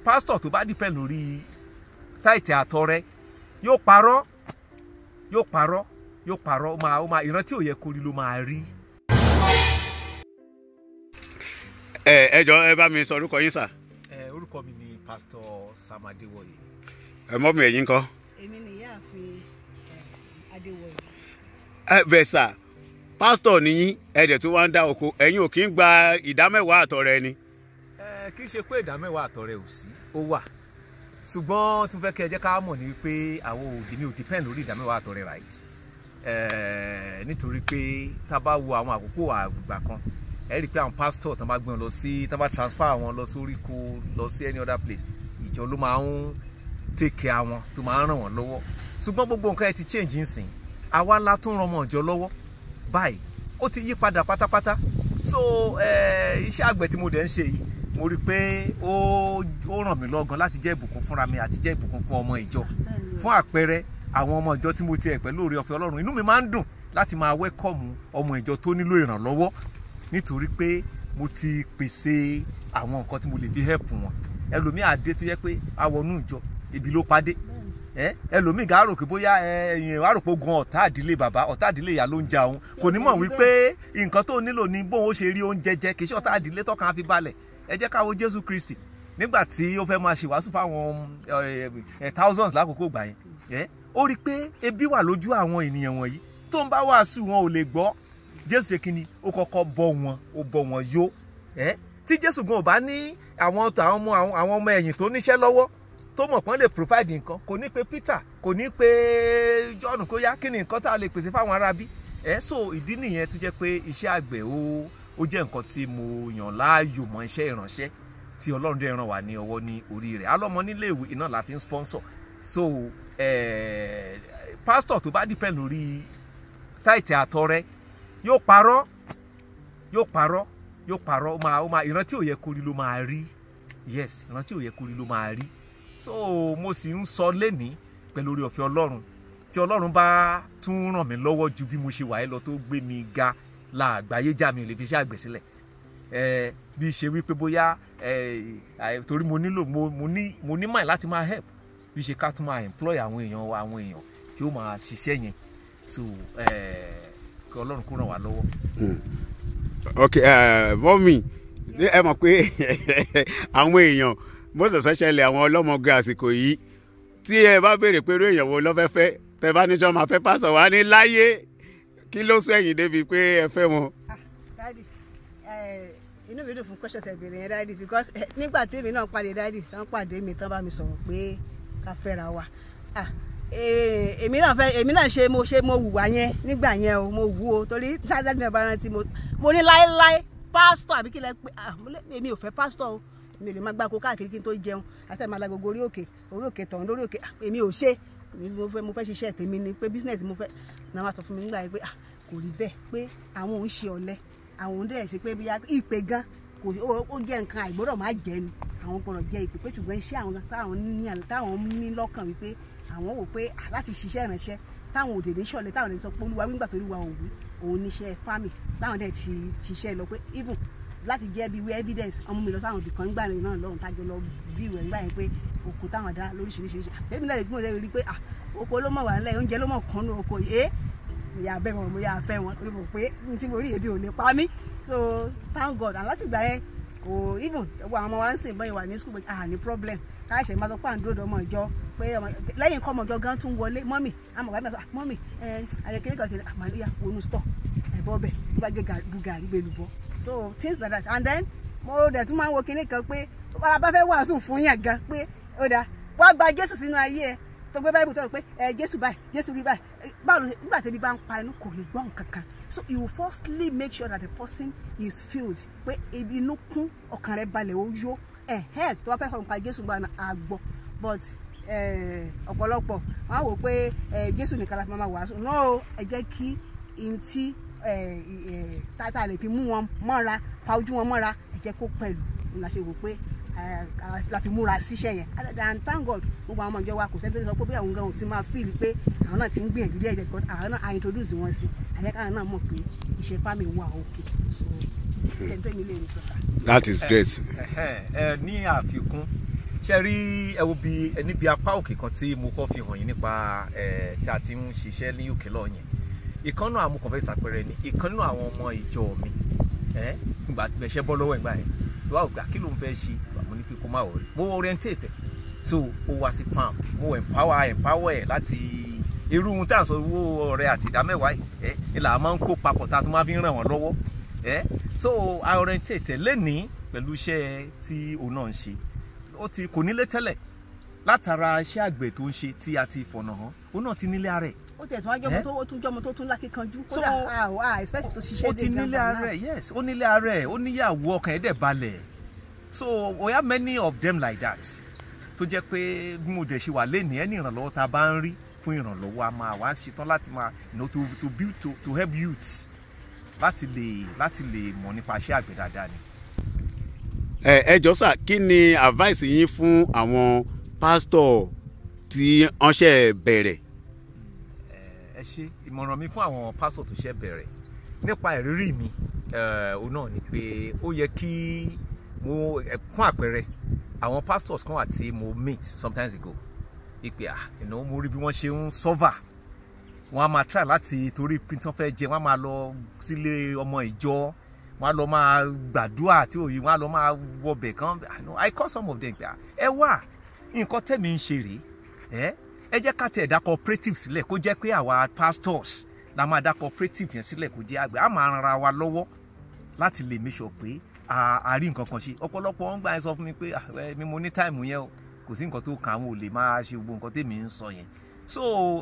pásítọ̀ tó bá dìpẹ́ lórí táìtì àtọrẹ yóò parọ́ yóò parọ́ yóò parọ́ ó máa ó máa ìran tí ò yẹ kó rí ló máa rí. ẹ ẹ jọ ẹ bá mi sọ orúkọ yín sà ẹ orúkọ mi ni pásítọ̀ Sam Adéwọ̀yé. ẹ mọ́ mi ẹ̀yìn kọ́. èmi ni ìyáàfin adéwọ̀yé ẹ bẹ̀ sà pásítọ̀ nìyí ẹ dẹ̀ tó wá ń dá oko ẹ̀yin ò kí ń gba ìdámẹ́wàá àtọrẹ ni. ẹ kì í ṣe pé ìdá mẹ́wàá àtọrẹ ò sí ó wà ṣùgbọ́n tí mo fẹ́ kẹ́ ẹ jẹ́ ká mọ̀ ní pé àwọn òbí mi ò depend lórí ìdá mẹ́wàá àtọrẹ right ẹ nítorí pé tá a bá wo àwọn àkókò àgbà kan ẹ rí i pé àwọn pastor tán bá gbé wọn lọ sí tán bá transfer wọn lọ sórí kó lọ sí any other place ìjọ ló máa ń take care wọn tó máa ń ràn wọ́n lọ́wọ́ ṣùgbọ́n gbogbo nǹkan ẹ ti change nsìn àwa la tún ran ọmọ ìjọ lọ́wọ́ báyìí ó ti yí padà pátápátá so eh, iṣẹ́ àgbẹ̀ tí mo dẹ̀ ń ṣe yìí mo rí i pé ó ó ràn mí lọ́gán láti jẹ́ ìbùkún fúnra mi àti jẹ́ ìbùkún fún ọmọ ìjọ fún àpẹẹrẹ àwọn ọmọ ìjọ tí mo tiẹ̀ pẹ̀lú oore ọ̀fẹ́ ọlọ́run inú mi máa ń dùn láti máa wẹ́kọ̀mù ọmọ ìjọ tó nílò ìrànlọ́wọ́ nítorí pé mo ti pèsè àwọn nǹkan tí mo lè fi help wọn ẹlòmíà dé tó yẹ pé awọnú ìjọ ibi ló padé ẹ ẹlòmíì gà á rò pé bóyá ẹyìn á rò pé gan ọ̀tá àdílé bàbá ọ̀tá àdílé ìyá ló ń ja òun kò ní mọ̀ wípé nǹkan tó nílò ní bóun ó ṣe rí oúnjẹ jẹ kì í ṣe ọ̀tá àdílé tọ́kàn á fi balẹ̀ ẹ jẹ́ ká wo Jésù Kristi nígbà tí ó fẹ́ máa ṣèwàásù fáwọn ẹ, ẹ, thousands lákòókò gbà yẹn ẹ ó rí i pé ebi wà lójú àwọn ènìyàn wọ̀nyí tó ń bá wàásù wọn ò lè gbọ́ Jésù ṣe kínni ó kọ́kọ́ bọ́ wọn ó bọ́ wọn yó ẹ tí Jésù gan ò bá ní àwọn àwọn ọmọ àwọn ọmọ ẹ̀yìn tó níṣẹ́ lọ́wọ́ tó mọ̀ pọ́n lè provide nǹkan kò ní pe Peter kò ní pe John kó yá kí ni nǹkan tá a lè pèsè fáwọn arábí ẹ so ìdí nìyẹn tó jẹ́ pé iṣẹ́ àgbẹ̀ ó ó jẹ́ nǹkan tí mo yàn láàyò mọ́ iṣẹ́ ìránṣẹ́ tí Ọlọ́run dẹ̀ ràn wá ní ọwọ́ ní orí rẹ̀ alọ́mọ nílé ìwé iná la fi ń sponsor so eh, pastor tó bá depend lórí táìtì àtọrẹ yóò parọ́ yóò parọ́ yóò parọ́ ó máa ó máa ìran tí ò yẹ kó rí ló máa rí yes ìran tí ò yẹ kó rí ló máa rí so mo sì ń sọ lẹ́ni pẹ̀lú orí ọ̀fẹ́ ọlọ́run tí ọlọ́run bá tún ràn mí lọ́wọ́ ju bí mo ṣe wà yìí lọ tó gbé mi ga la àgbáyé já mi ò lè fi iṣẹ́ àgbẹ̀ sílẹ̀ ẹ bí ṣe wípé bóyá ẹ torí mo nílò mo mo ní mo ní mind láti máa help bí ṣe ká tún máa employ àwọn èèyàn wa àwọn èèyàn tí ó máa ṣiṣẹ́ yẹn so ẹ kí ọlọ́run kó ràn wá lọ́wọ́. ok mọ́mì ẹ mọ̀ pé àwọn èèyàn most especially àwọn ọlọ́mọge àsìkò yìí tí ẹ bá béèrè pé irú èèyàn wo ló fẹ́ fẹ́ tẹ bá ní sọ́ọ́ máa fẹ́ pásọ̀ wá ní láyé kí ló sọ ẹ̀yìn débi pé ẹ fẹ́ wọn. ah dadi inú mi dùn fún question tẹ́ béèrè yẹn dadi because eh, nígbà tèmi náà pàdé dadi tán pàdé mi tán bá mi sọ̀rọ̀ pé ká fẹ́ra wa ah eh, èmi náà fẹ́ èmi náà ṣe mo ṣe mo wùwà yẹn nígbà yẹn o mo wù o torí dadi náà bá rántí mo mo ní láéláé pásítọ̀ àbí kí lẹ pé ah mo lé èmi ò fẹ́ pásítọ̀ o mi ò lè máa gbáko káàkiri kí n tó jẹun àti àmàlà gbogbo orí òkè orí òkè tọ̀hún lórí òkè ah, èmi ò ṣe mo fẹ́ mo fẹ́ ṣiṣẹ́ tèmi ni pé business mo fẹ́ náà wá sọ fún mi nígbà yẹn pé ah kò rí bẹ́ẹ̀ pé àwọn òun ṣe ọ̀lẹ àwọn òun dẹ̀ ṣe pé bí ìpè gan kò ó jẹ́ nǹkan àìgbọ́dọ̀ má jẹ́ ni àwọn gbọ́dọ̀ jẹ́ ìpè pé ṣùgbọ́n iṣẹ́ àwọn táwọn ní táwọn ní lọ́kàn wípé àwọn wò pé láti ṣiṣẹ́ ìránṣẹ́ táwọn òdè ní ṣọ̀lẹ táwọn ní sọ pé olúwa wíńgbà tó olúwa òun òun níṣẹ́ fámì táwọn dẹ̀ ti ṣiṣẹ́ lọ pé even láti jẹ́ bí wí evidence ọmọ mi lọ sáwọn ibì kan nígbà náà lọ́run tájọ lọ bí ìwẹ̀ nígbà yẹn pé oko táwọn dá lóríṣiríṣi àtẹ́bí náà lè gbọ́n lẹ́yìn rí pé oko ló mọ̀ wà nílẹ̀ oúnjẹ ló mọ̀ kàn ní oko yìí ìyá bẹ́ẹ̀ wọn mo yà fẹ́ wọn torí mo pé n tí mo rí ebi ò lè pa mí so thank God and láti gbà yẹn kò even gbogbo àwọn ọmọ wa ń sìn bọ́yìn wà ní school ah ní problem káyọ̀ṣẹ̀ máa sọ pé à ń dúró dọ́mọ ìjọ pé lẹ́yìn kọ́ ọmọ ìjọ gan tún wọlé mọ́mì àmọ̀ wà mẹ́fà mọ́mì ayẹkẹ́lẹ́ kan kìnìún àmọ́ ìyá wọnú store ẹ̀bọ́ bẹ̀ tó bá gé gàrí gbé lùbọ́ so things like that and then mo dẹ̀ tún máa ń wo kinní kan pé tó bá bá fẹ́ wàásù fún yàn gan pé ó dáa wá gba Jésù sínú ayé ẹ tó gbé báyìí tó sọ pé ẹ Jésù báyìí Jésù rí báyìí báwo ló nígbà tẹ́bi bá ń pa inú kò lè gbọ́ nǹkan kan so you will firstly make sure that the person is filled pé ibi inú kún ọkàn rẹ̀ balẹ̀ ó yó ẹ̀hẹ́ tó bá fẹ́ sọ̀rọ̀ nípa Jésù gba àgbọ̀ but ọ̀pọ̀lọpọ̀ wọ́n á wò pé Jésù nìkan la fi máa wàásù no ẹ jẹ́ kí n tí tata lè fi mú wọn mọ́ra fa ojú wọn mọ́ra ẹ jẹ́ kó pẹ̀lú ní la ṣe wò pé la fi múra síṣẹ́ yẹn and thank God gbogbo àwọn ọmọ ìjọ wa kò sẹ́ni tó sọ pé bí àwọn gan ti máa feel pé àwọn náà ti ń gbìyànjú díẹ̀ díẹ̀ because àwọn náà a introduce wọn sí àyẹ́ká náà mọ̀ pé iṣẹ́ family wà òkè so ẹni tó mi lè rí sọ́sà. that is great. ẹ ní àfikún ṣe rí ẹ wo bí ẹni bí apá òkè kan tí mo kọ́ fi hàn yín nípa ẹ tí a ti ń ṣiṣẹ́ ní òkè lọ́ọ̀ yẹn ìkan náà amúkan fẹ́ ṣàpẹẹrẹ ni ìkan nínú àwọn ọmọ ìjọ mi ẹ ìgbà tí ẹṣẹ bọ́ lọ́wọ́ ìgbà yẹn tó wà ó gbà kí ló ń fẹ́ ṣe mo ní pé kó má wọlé mo orientate so ó wá sí farm mo empower empower ẹ láti irú ohun tá à ń sọ owó ọrẹ àti ìdámẹ́wàá yìí ẹ ìlà máa ń kó papọ̀ tá a tún máa fi ń ràn wọ́n lọ́wọ́ ẹ so i orientate lẹ́nìí pẹ̀lú iṣẹ́ tí òun náà ń ṣe ó ti kò nílé tẹ́lẹ̀ látara iṣẹ́ àgbẹ̀ tó ń ṣe tí a ti fọ̀nà hàn òun náà ti nílé ara ẹ̀ ó tẹ̀sán wájú ọmọ tó ó tún jọmọ tó tún lákìkanjú kódà So- a ò a expect tó ṣiṣẹ́ ó ti nílé ara ẹ̀ yes ó nílé ara ẹ̀ ó níyàwó ọkàn ẹ̀ dẹ̀ balẹ̀ so we have many of them like that tó jẹ́ pé bí mo dẹ̀ ṣe wà lẹ́nìí ẹni ìrànlọ́wọ́ tá a bá ń rí fún ìrànlọ́wọ́ a máa wá ṣetán láti máa you know, to, to build to, to help youth láti lè láti lè mọ̀ nípa iṣẹ́ àgbẹ̀ dáadáa ni. ẹ ẹ jọ sà kí ni advice yín fún àwọn pásítọ̀ tí wọ́n ṣe bẹ̀rẹ̀ ẹ ṣe ìmọ̀ràn mi fún àwọn pásítọ̀ tó ṣe bẹ̀rẹ̀ nípa ìrírí mi eh, òun náà ni pé ó yẹ kí mo eh, fún àpẹẹrẹ àwọn pastors kan wà tí mo meet sometimes ago ìpè à ìnáwó mo rí bí wọ́n ṣe ń sọ́fà wọ́n á máa try láti torí pé tí wọ́n fẹ́ jẹ wọ́n á máa lọ sílé ọmọ ìjọ wọ́n á lọ máa gbàdúrà tí òye wọ́n á lọ máa wọbẹ̀ kan I know, I call some of them pé à, ẹ wà nǹkan tẹ̀mí ń ṣe rèé ẹ ẹ jẹ́ ká tẹ̀ dá cooperative sílẹ̀ kó jẹ́ pé àwa pastors la máa dá cooperative yẹn sílẹ̀ kó jẹ́ àgbẹ̀ á máa ran ara wa lọ́wọ́ láti lè make sure pé a a rí nǹkan kan ṣe ọ̀pọ̀lọpọ̀ wọn gbà yẹn sọ fún mi pé "Ah, ẹ, mi mo ní táìmù yẹn o kò sí nǹkan tó kàn àwọn ò lè máa ṣe gbogbo nǹkan tèmi ń sọ yẹn so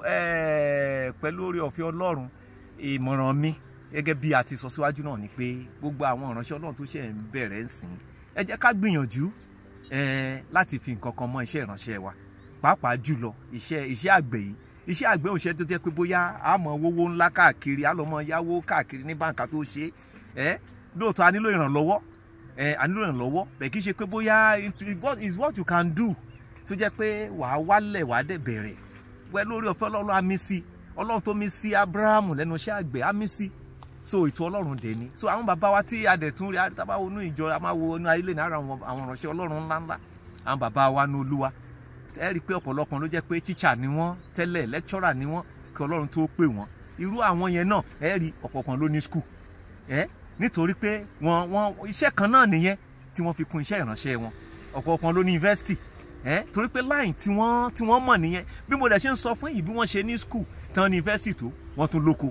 eh, pẹ̀lú oore ọ̀fẹ́ ọlọ́run ìmọ̀ràn mi gẹ́gẹ́ bí a ti sọ síwájú náà ni pé gbogbo àwọn ìránṣẹ́ ọlọ́run tó ṣe ń bẹ̀rẹ̀ ń sìn ẹ jẹ́ ká gbìyànjú eh, láti fi nǹkan kan mọ́ iṣẹ́ ìránṣẹ́ wa pàápàá jùlọ iṣẹ́ iṣẹ́ àgbẹ̀ yìí iṣẹ́ àgbẹ̀ ò ṣe tó jẹ́ pé bóyá a mọ̀ owó ńlá káàkiri a lọ mọ yáwó káàkiri ní báǹkà tó ṣe é lóòótọ́ a nílò ìrànlọ́wọ́ ẹ a nílò ìrànlọ́wọ́ bẹ́ẹ̀ kì í ṣe pé bóyá it- it what- is what you can do tó jẹ́ pé wàá wálẹ̀ wàá dẹ̀ bẹ̀rẹ̀ wẹ́ lórí ọ̀fẹ́ ọlọ́run á mí sí ọlọ́run tó mí sí abrahamu lẹ́nu iṣẹ́ àgbẹ̀ á mí sí so ètò ọlọ́run dẹ̀ ni so àwọn bàbá wa tí a dẹ̀ tún rí àtàbá wo inú ìjọ a máa wo inú ayé lè ní ara àwọn àwọn ìránṣẹ́ ọlọ́run ńláńlá àwọn bàbá wa ní olúwa ẹ rí i pé ọ̀pọ̀lọpọ̀ ló jẹ́ pé tíṣà ni wọ́n tẹ́lẹ̀ lẹ́kítọ́rà ni wọ́n kí ọlọ́run tó pè wọ́n irú àwọn yẹn náà ẹ rí ọ̀pọ̀kan ló ní skul ẹ nítorí pé wọ́n wọ́n iṣẹ́ kan náà nìyẹn tí wọ́n fi kún iṣẹ́ ìránṣẹ́ wọn ọ̀pọ̀kan ló ní yunifásitì ẹ torí pé láì tí wọ́n tí wọ́n mọ̀ nìyẹn bí mo dẹ̀ ṣe ń sọ fún yìí bí wọ́n ṣe ní skul tán ní yunifásitì tó wọ́n tún lóko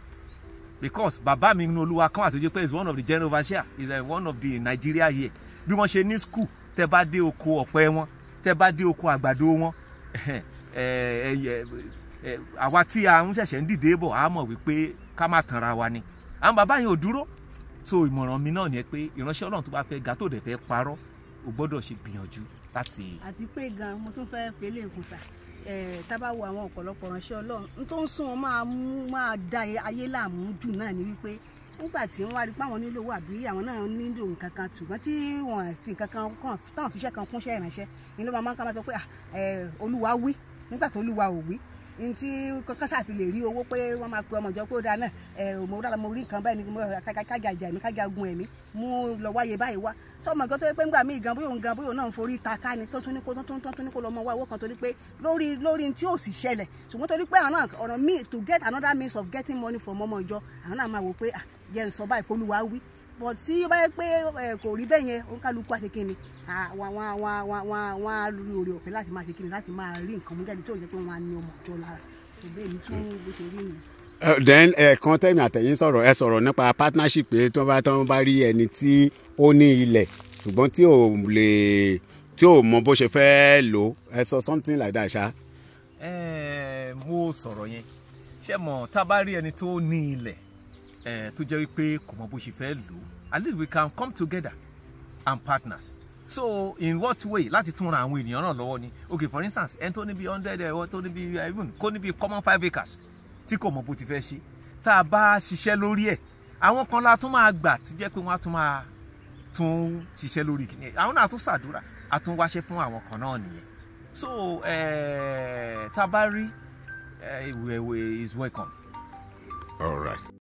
because bàbá mi nínú olúwa kan àtúnjẹ pé is one of the general overseer is uh, one of the Nigeria here bí wọ́n ṣe ní skul tẹ́ bá dé oko ọ̀pẹ wọn tẹ́ bá dé oko àgbàdo wọn ẹ ẹ ẹ ẹ àwa tí a ń ṣẹ̀ṣẹ̀ ń dìde bọ̀ á mọ̀ wípé ká má tanra wa ni àwọn bàbá yẹn ò dúró so ìmọ̀ràn mi náà ni pé ìránṣẹ́ ọlọ́run tó bá fẹ́ ga tó dẹ̀ fẹ́ parọ́ o gbọ́dọ̀ ṣe gbìyànjú láti. àti pé gan mo tún fẹ́ fẹ́lẹ́ ìkùnsà tábà wo àwọn ọ̀pọ̀lọpọ̀ ránṣẹ́ ọlọ́run n tó ń sún wọn máa mú máa da ayé láàmú jù náà ni wípé nígbà tí wọ́n wá rí pé àwọn nílò owó àbí àwọn náà nílò nǹkan kan ṣùgbọ́n tí wọ́n fi nǹkan kan kàn táwọn fiṣẹ́ kan kúnṣẹ́ ìránṣẹ́ ni ló máa máa ń ká máa sọ pé "Ah, eh, olúwa wí nígbà tó olúwa ò wí ní tí kankan ṣàfi lè rí owó pé wọ́n máa pe ọmọ ìjọ pé ó dáa náà ẹ̀ mo dára mo rí nǹkan báyìí ni mo kájà ìjà mi kájà gun ẹ̀mí mú lọ wáyé báyìí wá sọmọ nǹkan tó yẹ pé ńgbà míì gan bóyá òun gan bóyá òun náà ń forí ta ká ni tó tún ní kó tó tún tó tún ní kó lọ mọ wá owó kan torí pé lórí lórí tí ò sì ṣẹlẹ̀ ṣùgbọ́n torí pé àwọn náà ọ̀nà míì to get another means of getting money from ọmọ ìjọ àwọn náà máa wò pé ah jẹ́ n sọ báyìí kó olúwa wí but tí ó bá yẹ pé ẹ, kò rí bẹ́ẹ̀ yẹn òǹkàlùkù àti kíni wọn wọn wọn wọn wọn á rí oore ọ̀fẹ́ láti máa ṣe kíni láti máa rí nǹkan mú jáde tó jẹ́ pé wọ́n á ní ọmọ ìjọ lára òbí èmi tún bó ṣe rí nìyẹn. Uh, then ẹ̀ẹ̀kan tẹ̀mí àtẹ̀yìn sọ̀rọ̀ ẹ sọ̀rọ̀ nípa partnership pé tí wọ́n bá tí wọ́n bá rí ẹni tí ó ní ilẹ̀ ṣùgbọ́n tí ò lè tí ò mọ bó ṣe fẹ́ lò ẹ sọ something like that ṣá. ẹ mo sọ̀rọ̀ yẹn ṣé mọ̀ tá a bá rí ẹni tó ní ilẹ̀ ẹ tó jẹ́ wípé kò mọ bó ṣe fẹ́ lò ó at least we can come together and partners so in what way láti tún ran àwọn ènìyàn náà lọ́wọ́ ni okay for instance ẹni tó ní bí hundred ẹ̀ tó ní bí even kó ní bí common five acres tí kò mọ bó ti fẹ́ ṣe tá a bá ṣiṣẹ́ lórí ẹ̀ àwọn kan la tún máa gbà tí jẹ́ pé wọ́n á tún máa tún ṣiṣẹ́ lórí kìíní àwọn náà tún ṣàdúrà a tún wáṣẹ́ fún àwọn kan náà nìyẹn so eh, tá a bá rí eh, is welcome. all right.